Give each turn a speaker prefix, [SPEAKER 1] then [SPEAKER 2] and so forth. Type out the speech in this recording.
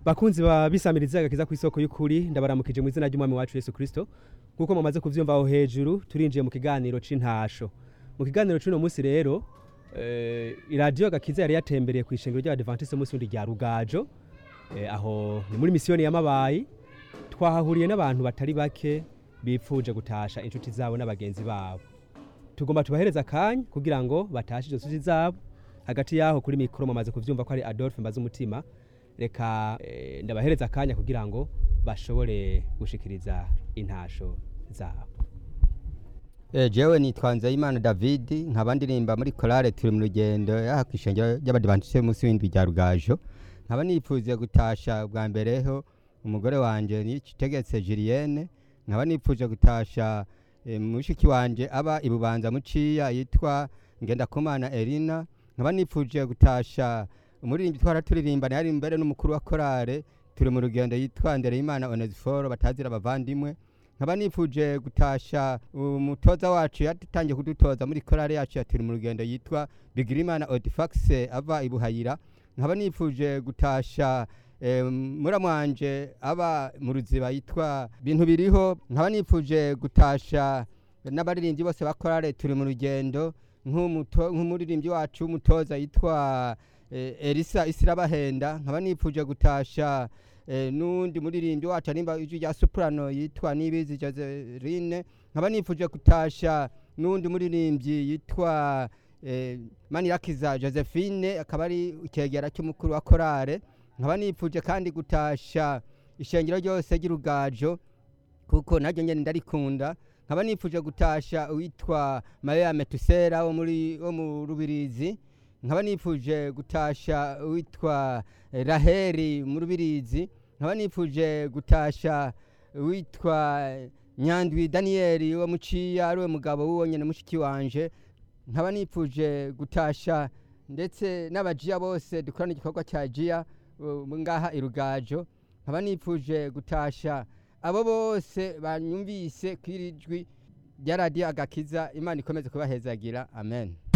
[SPEAKER 1] bakunzi ba bisamiriza agakiza ku isoko y'ukuri ndabaramukije mu izina ry'umwami wacu Yesu Kristo nkuko mumaze kuvyumva aho hejuru turinjiye mu kiganiro c'intasho mu kiganiro c'uno munsi rero eh, iradiyo agakiza yari yatembereye ku ishengero ry'abadventiste munsi wundi rya rugajo eh, aho ni muri misiyoni y'amabayi twahahuriye n'abantu batari bake bipfuje gutasha inshuti zabo n'abagenzi babo tugomba tubahereza akanya kugira ngo batashe izo nshuti zabo hagati yaho kuri mikoro mumaze kuvyumva ko ari Adolphe mbaze umutima reka eh, ndabahereza akanya kugira ngo bashobore gushikiriza intasho zabo
[SPEAKER 2] Eh, jewe nitwa Nzeyimana David nkaba ndirimba muri korale turi mu rugendo yaha kwishengero ry'abadivantiste munsi w'indwi rya Rugajo nkaba nipfuze gutasha bwa mbereho umugore wanje nikitegetse Julienne nkaba nipfuje gutasha eh, mushiki wanje aba ibubanza muciya yitwa Ngendakumana Elina nkaba nipfuje gutasha umuririmbyi twara turirimbana yari mbere n'umukuru wa korale turi mu rugendo yitwa Ndereyimana Onesiforo batazira abavandimwe nkaba nifuje gutasha umutoza wacu yatangiye kudutoza muri korale yacu ya turi mu rugendo yitwa Bigirimana Odifax ava ibuhayira nkaba nifuje gutasha eh, muramwanje aba mu ruziba yitwa bintu biriho nkaba nifuje gutasha n'abaririmbyi bose ba korale turi mu rugendo nk'umuto- nk'umuririmbyi wacu w'umutoza yitwa eh, Elisa Isirabahenda nkaba nifuje gutasha eh, n'undi muririmbyi wacu arimba ijwi rya soprano yitwa Nibizi Joseline nkaba nifuje gutasha n'undi muririmbyi yitwa eh, Manirakiza Josephine akaba ari ikegera cy'umukuru wa korale nkaba nifuje kandi gutasha ishengero ryose ry'urugajo kuko naryo nyene ndarikunda nkaba nifuje gutasha uwitwa Maria Metusera wo muri wo mu Rubirizi nkaba nifuje gutasha uwitwa eh, Raheri mu Rubirizi nkaba nifuje gutasha uwitwa Nyandwi Daniel wo muciya ari we mugabo w'uwo nyene mushiki wanje nkaba nifuje gutasha ndetse n'abajiya bose dukorana igikorwa cya jiya uh, ngaha irugajo nkaba nifuje gutasha abo bose banyumvise kwirijwi rya radiyo agakiza imana ikomeze kubahezagira amen